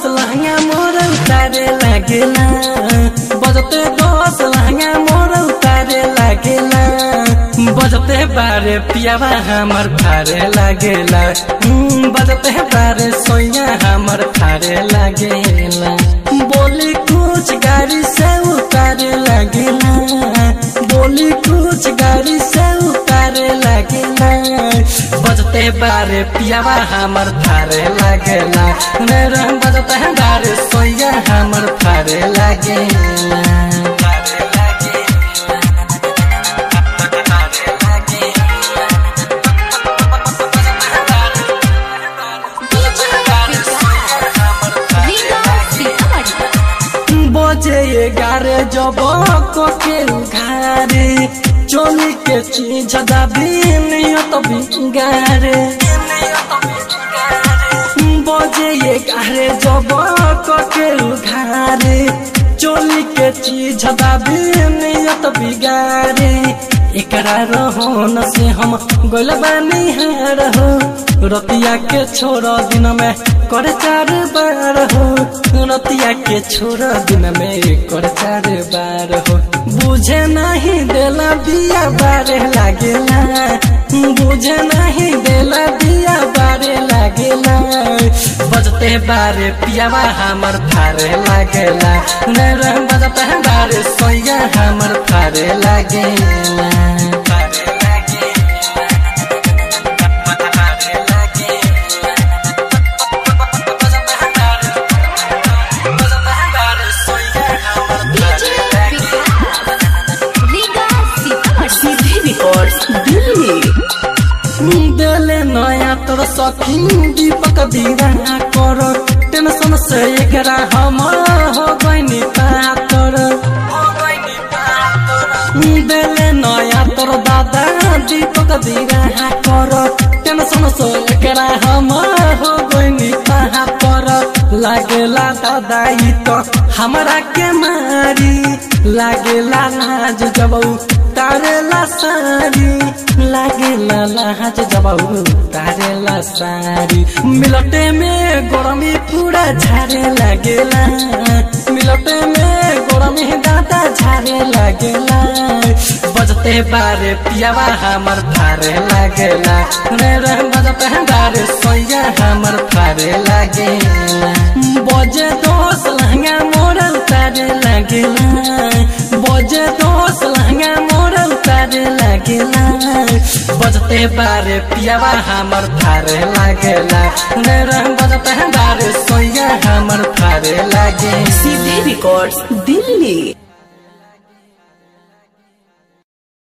लहंगा मोर उतारे लागेला बजते दस लहंगा मोर उतारे लागेला बजते बारे पियावा हमर फारे लागेला हम्म, बजते बारे सोया हमर फारे लागेला बोली कुछ गाड़ी से उतारे लागेला बोली कुछ गाड़ी से उतारे लागेला बजते बारे पियावा हमर थारे लागेला रे रे बजते बारे सोया हमर थारे लागेला थारे लागेला थारे बजे एगारे जब के उघारे चोली के चीज दाबी नियत बिगारे बजे एगारे जब के उघारे चोली के चीज दाबी नियत बिगारे एकरा रहोन से हम गोल बानी हार हो रतिया के छोड़ दिन में कर चार बार हो रतिया के छोड़ दिन में कर चार बार हो बुझे नहीं देला बिया बारे लागेला बुझे नहीं देला बिया बारे लागेला बजते बारे पियावा हमर थारे लागेला रे रे बजते बारे सोया हमर थारे लागेला थारे लागेला थारे लागेला बजते बारे बजते बारे सोया हमर थारे लागेला सीधे रिकॉर्ड्स दिल्ली देले नया तोर सखी दीपक दीवाना कर टेंशन से एकरा हम हो गइनी पातर देले नया तोर दादा दीपक दीवाना कर टेंशन से एकरा हम हो गइनी पातर लागेला दादा ई तो हमरा के मारी लागेला लाज जब तारेला सारी लागेला लाज जब तारेला सारी मिलटे में गरमी पूरा झारे लागेला मिलटे में गरमी दादा झारे लागेला बजते बारे पियावा हमर थारे लागेला रे रे बजते बारे सोया हमर थारे लागेला बजे दोस लहंगा मोर उतारे लागेला बजे दोस लहंगा मोर उतारे लागेला बजते बारे पियावा हमर थारे लागेला रे रे बजते बारे सोया हमर थारे लागे सीधे रिकॉर्ड्स